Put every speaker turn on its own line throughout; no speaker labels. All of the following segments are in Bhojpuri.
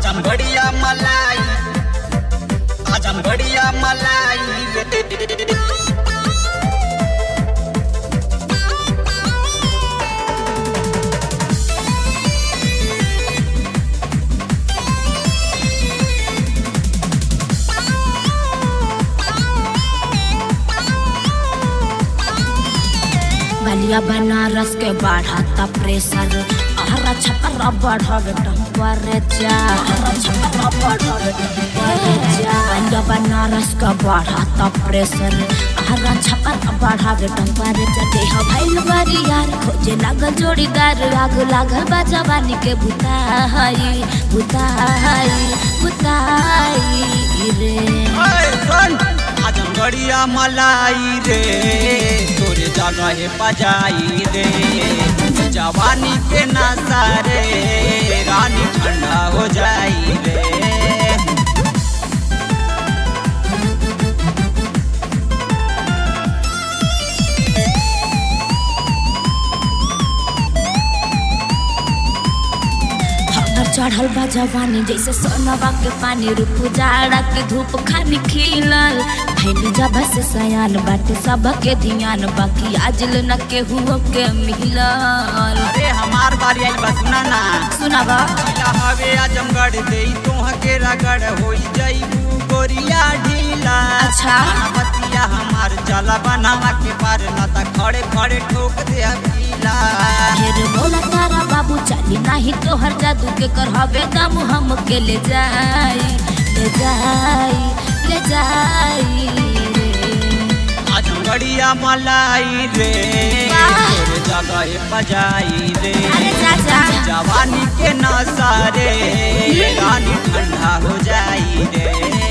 आजम बढ़िया मलाई आजम बढ़िया मलाई रे
बलिया बनारस के बढ़ाता प्रेशर हरा छपरा बढ़ावे टेम्परेचर बलिया बनारस का बढ़ाता प्रेशर हरा छपरा बढ़ावे टेम्परेचर देह भइल बारी यार खोजे लागल जोड़ीदार आग लागल बा जवानी के बुताई बुताई बुताई रे
ओए सुन आजम बढ़िया मलाई रे तोरे जगह बजाई रे जवानी के नशा रे रानी ठंडा हो जाई रे
हमर चढ़ल बा जवानी जैसे सोनवा के पानी रूप जाड़ा के धूप खानी खिलल भैल जब से सयान बाटे सब के ध्यान बाकी आजल न केहू के मिलल
अरे हमार बारी आई बस ना ना
सुनावा
ढीला हवे आजमगढ़ दे तोह के रगड़ होई जईबू गोरिया ढीला
अच्छा।
बतिया हमार चला बनावा के पार न त खड़े खड़े ठोक दे अकेला
फिर बोला तारा बाबू चली नाही तोहर जादू के कर हवे दम हम के ले जाई ले जाई ले जाई रे
आजमगढ़िया मलाई रे
वाह।
तोरे जगह बजाई रे
अरे चाचा
जवानी के नशा रे रानी ठंडा हो जाई रे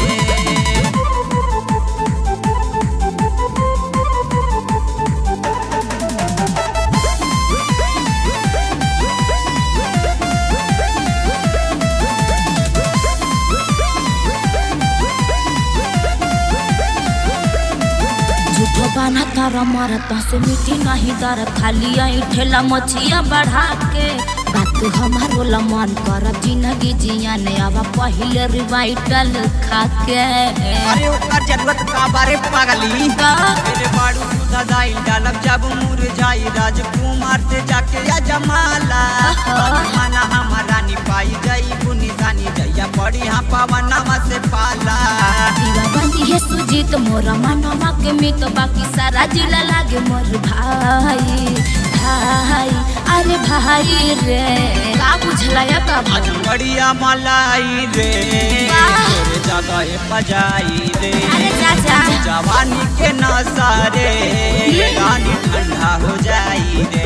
झूठो बाना तारा मारता से मिट्टी नहीं दर खाली आई ठेला मछिया बढ़ा के बात हमारो ला मन कर जिंदगी जिया ने आवा पहले रिवाइटल खा के
अरे ओकर जरूरत का बारे पागली
का?
तेरे बाड़ू दूधा दाई डालब जब मुरझाई राजकुमार से जाके या जमाला माना हमारा नी पाई जाई बुनी जानी जैया पड़ी हाँ पवनमा से पाला
दीवा बंदी है सुजीत मोरा मनवा के मित बाकी सारा जिला लागे मोर भाई भाई अरे भाई रे का बुझला या बाबा
आज बढ़िया मलाई रे
वाह।
तोरे जगह बजाई रे
अरे चाचा
जवानी के नशा रे रानी ठंडा हो जाई रे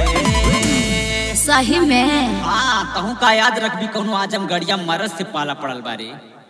सही में
हाँ तहू का याद रखबी कौनो आजम गड़िया मरद से पाला पड़ल बारे